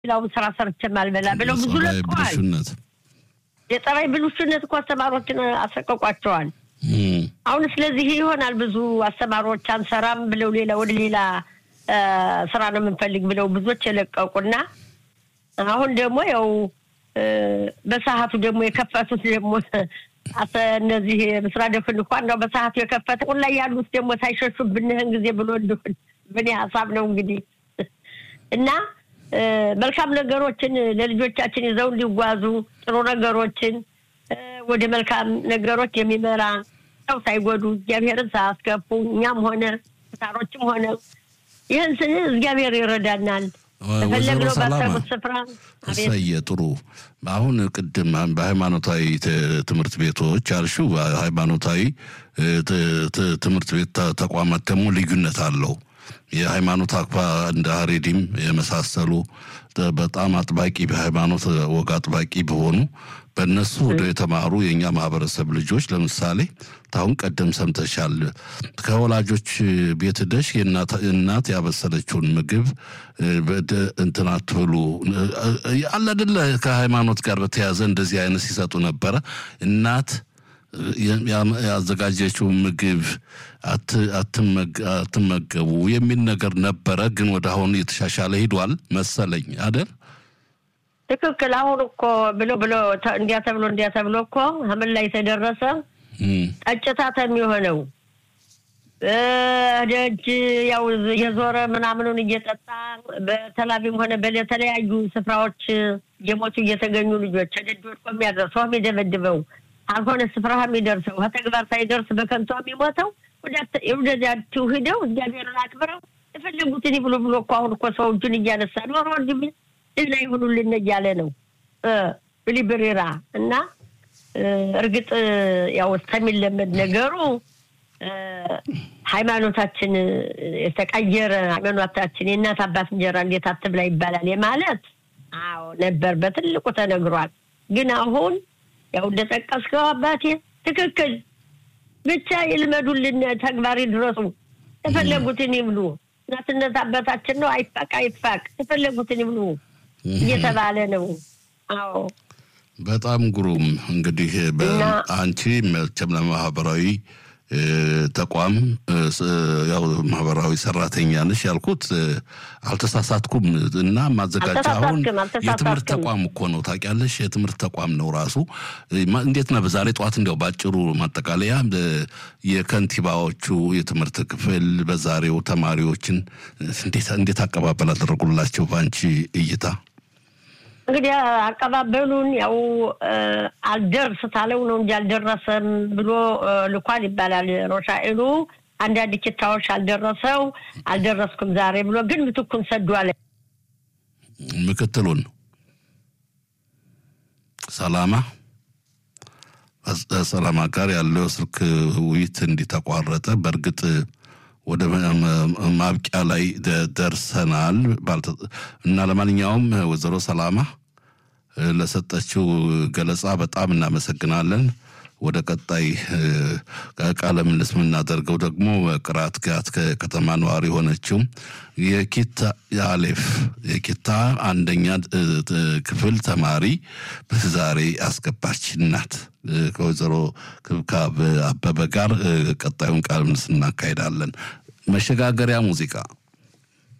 ሌላውን ስራ ሰርቼም አልበላ ብለው ብዙ ጸባይ ለቀዋል። ብልሹነት የጸባይ ብልሹነት እኮ አስተማሪዎችን አሰቀቋቸዋል። እም፣ አሁን ስለዚህ ይሆናል ብዙ አስተማሪዎች አንሰራም ብለው ሌላ ወደ ሌላ እ፣ ስራ ነው የምንፈልግ ብለው ብዙዎች የለቀቁና አሁን ደግሞ ያው እ፣ በሰዓቱ ደግሞ የከፈቱት ደግሞ አተ እነዚህ ምስራ ደፍን እንኳን ነው በሰዓቱ የከፈተ ሁን ላይ ያሉት ደግሞ ሳይሸሹ ብንህን ጊዜ ብሎ እንደሆን በእኔ ሀሳብ ነው እንግዲህ እና እ፣ መልካም ነገሮችን ለልጆቻችን ይዘው እንዲጓዙ ጥሩ ነገሮችን እ፣ ወደ መልካም ነገሮች የሚመራ ሰው ሳይጎዱ እግዚአብሔርን ሳያስከፉ እኛም ሆነ ሳሮችም ሆነ ይህን ስን እግዚአብሔር ይረዳናል። ወይዘሮ በፈለግነው ሰላማ ባሰቡት ስፍራ አቤት እሰየ ጥሩ። አሁን ቅድም በሃይማኖታዊ ት- ትምህርት ቤቶች አልሽው፣ ሃይማኖታዊ እ፣ ት- ት- ትምህርት ቤት ተ- ተቋማት ደግሞ ልዩነት አለው። የሃይማኖት አክባ እንደ ሀሬዲም የመሳሰሉ ተ- በጣም አጥባቂ በሃይማኖት ወግ አጥባቂ በሆኑ በእነሱ ወደ የተማሩ የእኛ ማህበረሰብ ልጆች ለምሳሌ ታሁን ቀደም ሰምተሻል። ከወላጆች ቤት ደሽ የእናት እናት ያበሰለችውን ምግብ እ፣ በደ- እንትን አትብሉ እ፣ አለ አይደለ ከሃይማኖት ጋር በተያያዘ እንደዚህ አይነት ሲሰጡ ነበረ። እናት የ- ያ- ያዘጋጀችው ምግብ አት- አትመግ- አትመገቡ የሚል ነገር ነበረ። ግን ወደ አሁን የተሻሻለ ሂዷል መሰለኝ አደል? ትክክል። አሁን እኮ ብሎ ብሎ ተ- እንዲያ ተብሎ እንዲያ ተብሎ እኮ ምን ላይ ተደረሰ? እም፣ ጠጭታት የሚሆነው እ፣ ደጅ ያው የዞረ ምናምኑን እየጠጣ በተላቢም ሆነ በተለያዩ ስፍራዎች የሞቱ እየተገኙ ልጆች ደጅ ወድቆ የሚያደርሰው የሚደበድበው አልሆነ ስፍራ የሚደርሰው ከተግባር ሳይደርስ በከንቱ የሚሞተው ወደዚያችሁ ሂደው እግዚአብሔርን አክብረው የፈለጉትን ይብሉ ብሎ እኮ አሁን እኮ ሰው እጁን እያነሳ ኖሮ ወንድሜ ድና ይሁኑልን እያለ ነው እ፣ ብሊብሬራ እና እ፣ እርግጥ ያው እስከሚለመድ ነገሩ እ፣ ሃይማኖታችን እ፣ የተቀየረ ሃይማኖታችን የእናት አባት እንጀራ እንዴት አትብላ ይባላል የማለት አዎ ነበር፣ በትልቁ ተነግሯል። ግን አሁን ያው እንደጠቀስከው አባቴ ትክክል ብቻ ይልመዱልን፣ ተግባር ይድረሱ፣ የፈለጉትን ይብሉ። እናትነት አባታችን ነው፣ አይፋቅ አይፋቅ፣ የፈለጉትን ይብሉ እየተባለ ነው። አዎ በጣም ግሩም እንግዲህ በ- እና- አንቺ መቼም ለማህበራዊ እ፣ ተቋም እ፣ ስ- ያው ማህበራዊ ሰራተኛ ነሽ ያልኩት እ፣ አልተሳሳትኩም እና ማዘጋጃ አሁን አልተሳሳትክም፣ አልተሳሳትክም። የትምህርት ተቋም እኮ ነው ታውቂያለሽ የትምህርት ተቋም ነው ራሱ እ፣ ማ- እንዴት ነው በዛሬ ጠዋት እንዲያው ባጭሩ ማጠቃለያ እ፣ የከንቲባዎቹ የትምህርት ክፍል በዛሬው ተማሪዎችን እንዴት እንዴት አቀባበል አደረጉላቸው በአንቺ እይታ እንግዲህ አቀባበሉን ያው እ፣ አልደርስ ታለው ነው እንጂ አልደረሰም ብሎ እ፣ ልኳል ይባላል። ሮሻኤሉ አንዳንድ ኪታዎች አልደረሰው አልደረስኩም ዛሬ ብሎ ግን ምትኩን ሰዷል። ምክትሉን ሰላማ ሰላማ ጋር ያለው ስልክ ውይይት እንዲተቋረጠ በእርግጥ ወደ ማ- ማ- ማብቂያ ላይ ደ- ደርሰናል ባልተ- እና ለማንኛውም ወይዘሮ ሰላማ እ፣ ለሰጠችው ገለጻ በጣም እናመሰግናለን። ወደ ቀጣይ እ፣ ቃለ ምልልስ የምናደርገው ደግሞ ቅራት ጋት ከተማ ነዋሪ የሆነችው የኪታ አሌፍ የኪታ አንደኛ እ፣ እ፣ ክፍል ተማሪ ዛሬ አስገባች ናት። እ፣ ከወይዘሮ ክብካብ አበበ ጋር እ፣ ቀጣዩን ቃለ ምልልስ እናካሄዳለን። መሸጋገሪያ ሙዚቃ